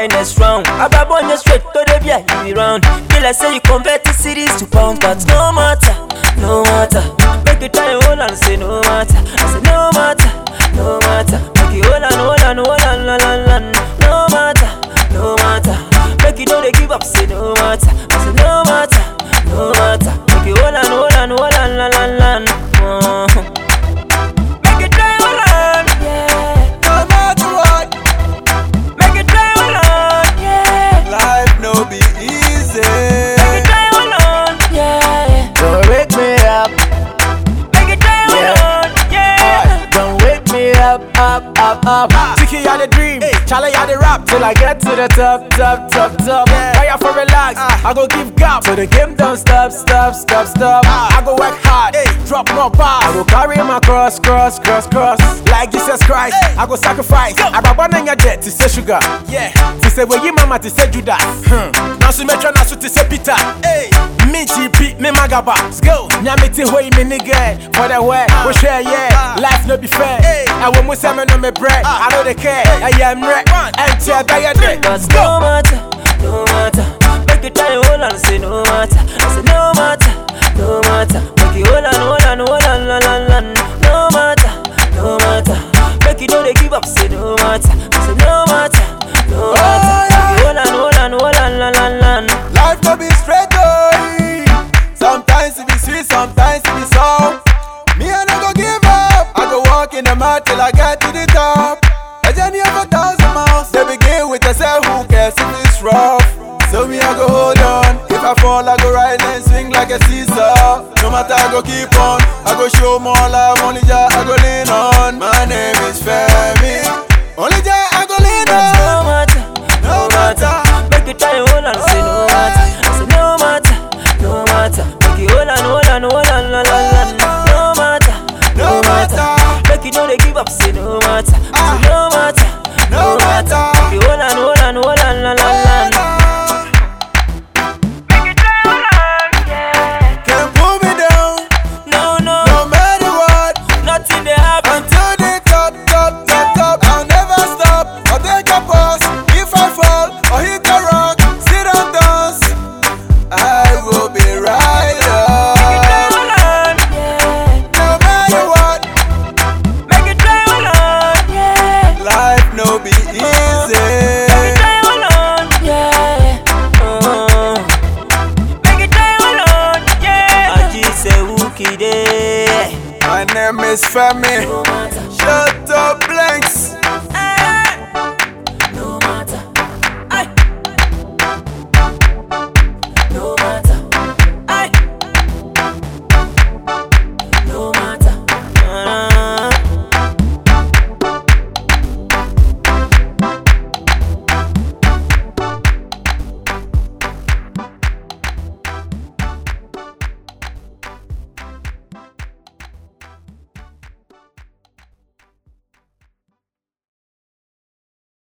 try next round. Ababonye straight to the beer, you be round. Feel like say you convert the cities to pounds, but no matter, no matter. Make you try hold on, say no matter. I say no matter, no matter. Make you hold on, hold on, hold on, la la la. No matter, no matter. Make you know they give up, say no matter. I say no matter, no matter. Make you hold on, hold on, hold on, la la la. Uh-huh. Make you try hold on, yeah. No matter what, Make you try hold on, yeah. life no be easy. Make you try hold on, yeah. Don't wake me up, Make you try hold Yeah. on, yeah. don't wake me up, up, up, up. Tiki had a dream, Charlie had a rap till I get to the top, top, top, top. Fire for relax, I go give gap. So the game don't stop, stop, stop, stop. I go work hard, drop more bars. I go carry my cross, cross, cross, cross. Like Jesus Christ, I go sacrifice. I go burn in your debt to say sugar. Yeah, to say where you mama to say Judas. Hmm. Now so metro now so to say Peter. Hey, me GP, me magaba. Let's go. Nyamiti hoy me nigga. For the way, we share yeah. Life no be fair. I want mo say me no me bread. I know they care. I am wreck. And tell by your day. Cause Let's go. no matter, no matter. Make you try hold on, say no matter. I say no matter, no matter. Make you hold on, hold on, hold on, la la la. No matter, no matter. Make you know they give up, say no matter. I say no matter, no matter. Make you hold on, hold on, hold on, la la la. Life no be straight oh. Sometimes it be sweet, sometimes it be sour. Me I no go give up. I go walk in the mud till I get to the top. A journey of a thousand miles. They begin with a say who cares if it's rough. So me I go hold on. If I fall, I go ride and swing like a seesaw. No matter I go keep on. I go show more love. Only Jah I go lean on. My name is Femi. Only Jah I go lean Cause no on. matter, No matter. Make you try hold on, say no matter. I say no matter, no matter. Make you hold on, hold on, hold on, la la la. No matter, No matter. Make you know they give up, say no matter. I say no matter, No matter. Make you hold on, hold on, hold on, la la la. Make you try hold on, yeah. Can't pull me down, No, no, no matter what. nothing they happen. Until the top, top, top, top. I'll never stop. I'll take a pause. If I fall or hit a rock, sit and dance. I will be right Make you try up. hold on, yeah. No matter what, Make you try hold on, yeah. life no be Make you easy. try hold on, yeah. Uh-huh. Make you try hold on, yeah. Aji say who kide. My name is Femi. No matter. Shut up, blanks.